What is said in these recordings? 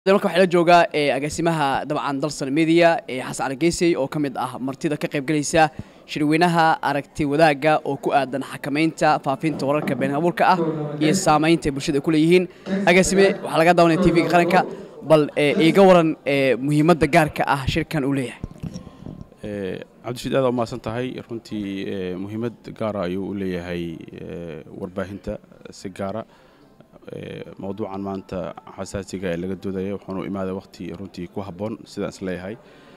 marka waxaa la joogaa agaasimaha dabcan dalsan media ee xasan cali geysey oo ka mid ah martida ka qaybgalaysa shirweynaha aragti wadaagga oo ku aadan xakamaynta faafinta wararka been abuurka ah iyo saamaynta ay bulshada ay ku leeyihiin agaasime waxaa laga daawanaya tv-ga qaranka bal iiga waran muhiimadda gaarka ah shirkan uu leeyahay cabdishiid aad umahadsan tahay runtii muhiimad gaara ayuu u leeyahay warbaahinta si gaara mowduucan maanta xasaasiga ee laga doodaya wuxuunu imaaday waqti runtii ku habboon sidaan is leeyahay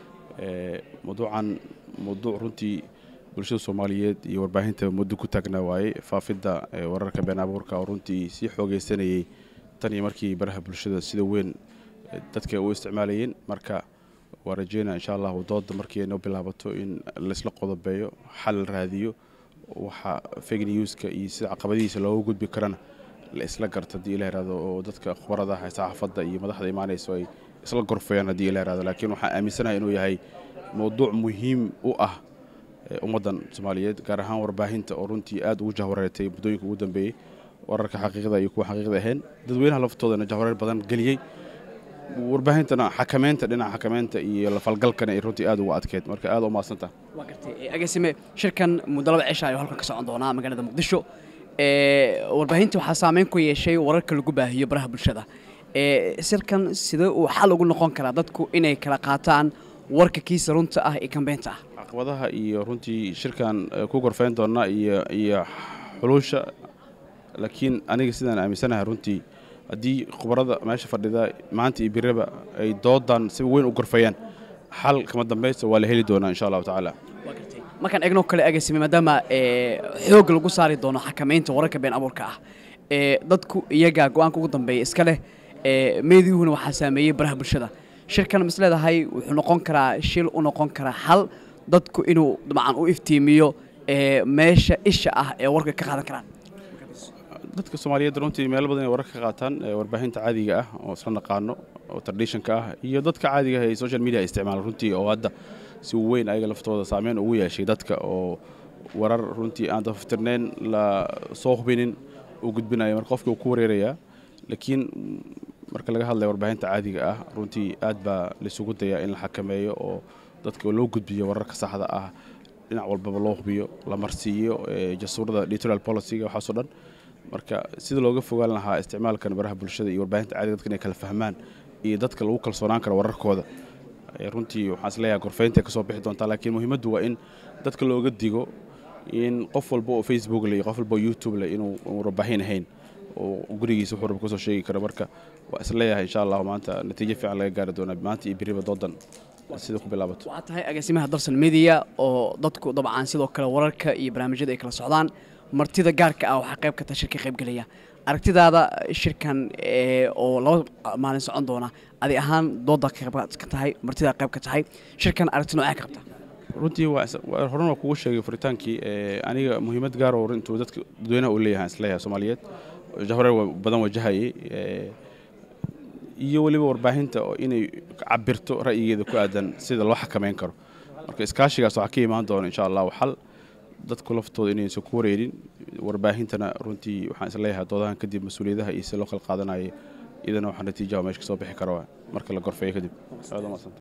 mowduucan mowduuc runtii bulshada soomaaliyeed iyo warbaahinta muddo ku taagnaa waaye faafidda wararka been abuurka oo runtii sii xoogaysanayey tan iyo markii baraha bulshada sida weyn dadka u isticmaalayeen marka waa rajeynaa insha allahu dooda markii ay noo bilaabato in laysla qodobeeyo xal la raadiyo waxa fake newska iyo sida caqabadihiisa looga gudbi karana la isla garto haddii ila yihahdo oo dadka khubarada saxaafadda iyo madaxda imaanayso ay isla gorfayaan haddii ila yihahdo laakiin waxaan aaminsanahay inuu yahay mowduuc muhiim u ah ummaddan soomaaliyeed gaar ahaan warbaahinta oo runtii aad ugu jahwareertay muddooyinka ugu dambeeyey wararka xaqiiqda iyo kuwa xaqiiqda ahayn dadweynaha laftoodana jahwareer badan geliyey warbaahintana xakamaynta dhinaca xakamaynta iyo lafalgalkana ay runtii aad ugu adkeyd marka aad u maadsantaha waa gartay agaasime shirkan muddo laba cisha ayuu halkan ka socon doonaa magaalada muqdisho warbaahinta waxaa saameyn ku yeeshay wararka lagu baahiyo baraha bulshada shirkan sidee uu xal ugu noqon karaa dadku inay kala qaataan warka kiisa runta ah ee kambeynta ah caqabadaha iyo runtii shirkan ku gorfayn doona iyo iyo xuluusha laakiin aniga sidaan aaminsanahay runtii haddii khubarada meesha fadhida maanta iyo biraba ay doodan si weyn u gorfayaan xal kama dambaysta waa la heli doonaa insha allahu tacaala markaan eegno kale agasime maadaama xoog lagu saari doono xakamaynta wararka been abuurka ah dadku iyagaa go-aanka ugu dambeeya iska leh meediyuhuna waxaa saameeyey baraha bulshada shirkan mis leedahay wuxuu noqon karaa shil u noqon karaa xal dadku inuu dabcan u iftiimiyo meesha isha ah ee warka ka qaadan karaan dadka soomaaliyeed runtii meelo badan ay wararka ka qaataan warbaahinta caadiga ah oo isla naqaano oo traditionka ah iyo dadka caadiga ah ee social media ay isticmaalaan runtii oo hadda si weyn ayaga laftooda saameyn ugu yeeshay dadka oo warar runtii aan dafaftirnayn la soo hubinin uu gudbinayo marka qofkii uu ku wareerayaa laakiin marka laga hadlaya warbaahinta caadiga ah runtii aad baa laisugu dayaa in la xakameeyo oo dadka loo gudbiyo wararka saxda ah dhinac walbaba loo hubiyo la marsiiyo jasuurada editorial policyga waxaasoo dhan marka sida looga fogaan lahaa isticmaalkan baraha bulshada iyo warbaahinta caadiga dadka inay kala fahmaan iyo dadka lagu kalsoonaan karo wararkooda runtii waxaan isleeyahay gorfaynta kasoo bixi doontaa laakiin muhiimaddu waa in dadka looga digo in qof walba oo facebook leh iyo qof walba oo youtube leh inuu warbaahin ahayn oo gurigiisa wuxuu raba kasoo sheegi karo marka waa isleeyahay insha allahu maanta natiijo fiican laga gaari doonaa maanta iyo biriba doodan sida ku bilaabato waxaa tahay agaasimaha dalsan media oo dadku dabcan sidoo kale wararka iyo barnaamijyada ay kala socdaan martida gaarka ah waxaa qayb ka taha shirka qaybgelaya aragtidaada shirkan oo laba maalin socon doona adi ahaan dooda qayb ka tahay martida qayb ka tahay shirkan aragti noocee ka qabta runtii horan waa kugu sheegay furitaankii aniga muhiimad gaar oo intuu dadka dadweynaha uu leeyahay isleeyahay soomaaliyeed jahwareer badan wajahayay iyo weliba warbaahinta inay cabirto ra'yigeeda ku aadan sida loo xakamayn karo marka iskaashigaas waxaa ka imaan doona insha allahu xal dadku laftooda inaysan ku wareerin warbaahintana runtii waxaan isleeyahay doodahan kadib mas-uuliyadaha iyo si loo kala qaadanaya iyadana waxaa natiijaha meesha kasoo bixi kara marka la gorfeeyo kadib